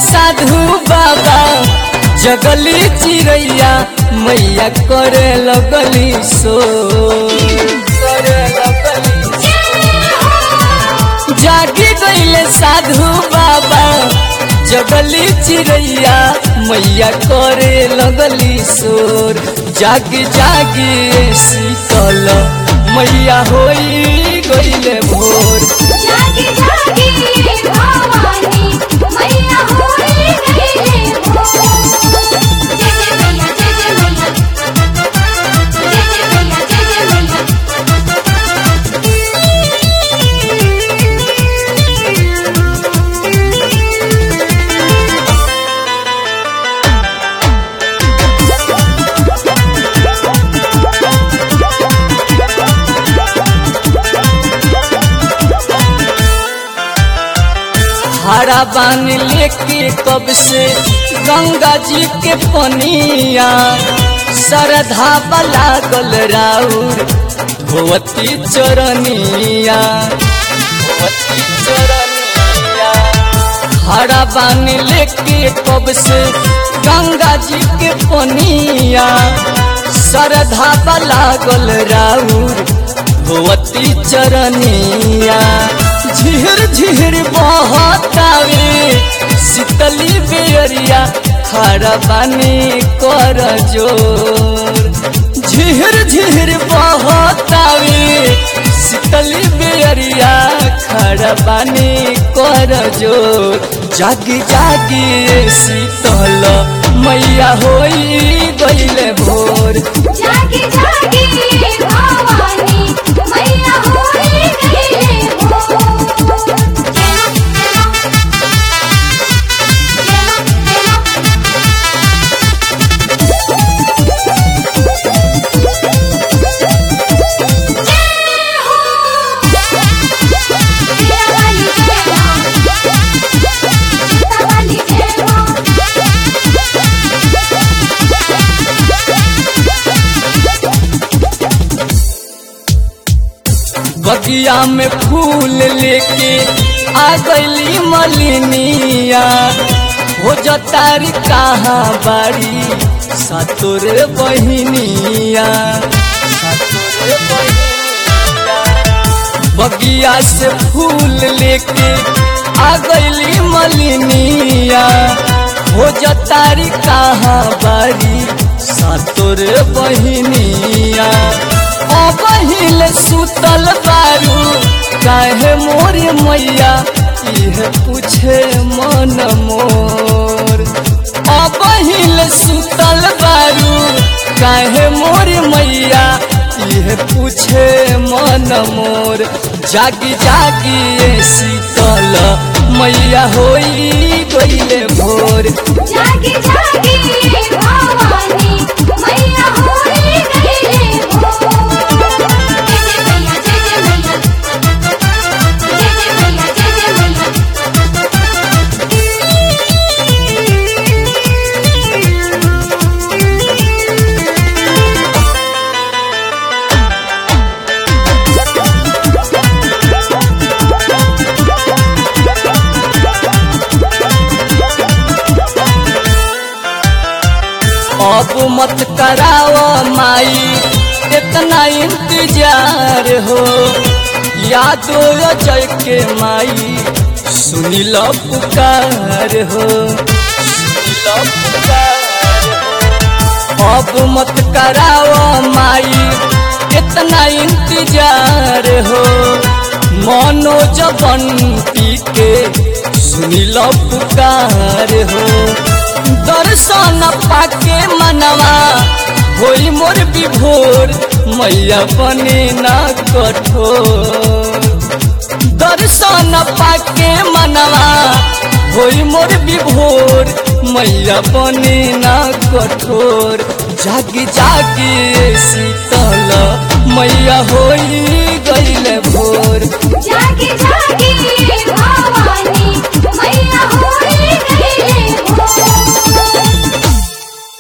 साधु बाबा जगली चिड़ैया मैया करे लगली सो करे लगली जागी गईले साधु बाबा जगली चिड़ैया मैया करे लगली शोर जागी जागी शीतल मैया होई गईले भोर जागी जागी भवानी मैया होई गईले भोर जय जय मैया जय जय मैया जय जय मैया जय जय मैया हरा बान लेके कब से गंगा जी के पनिया सरधा बला गल राउर भगवती चरनिया भगवती चरनिया हरा बान लेके कब से गंगा जी के पनिया सरधा बला गल राउर भगवती चरनिया झिर झिर बहतावे शीतली बेरिया खड़ा बानी कर जोर झिर झिर बहतावे शीतली बेरिया खड़ा बानी कर जोर जागी जागी शीतल मैया होई गईले भोर जागी जागी भवानी मैया होई गईले भोर जय बगिया में फूल लेके आ गईली मलिनिया हो जतारी कहाँ बाड़ी सतुर बहिनिया सतुर बहिनिया बगिया से फूल लेके आ गईली मलिनिया हो जतारी कहाँ बाड़ी सतुर बहिनिया अबहिल सुतल बारू काहे मोर मैया इह पूछे मन मोर अबहिल सुतल बारू काहे मोर मैया इह पूछे मन मोर जागी जागी ए शीतल मैया होई गईले भोर जागी जागी भवानी मैया होई गईले भोर जय जय मैया जय जय मैया जय जय मैया जय जय मैया अब मत कराओ माई इतना इंतजार हो यादो जय के माई सुनी लो पुकार हो सुनी लो पुकार हो। अब मत कराओ माई इतना इंतजार हो मनोज बंटी के सुनी लो पुकार हो दर्शन पाके मनवा होई मोर विभोर मैया बने ना कठोर दर्शन पाके मनवा होई मोर विभोर मैया बने ना कठोर जागी जागी शीतल मैया होई गईले भोर जागी जागी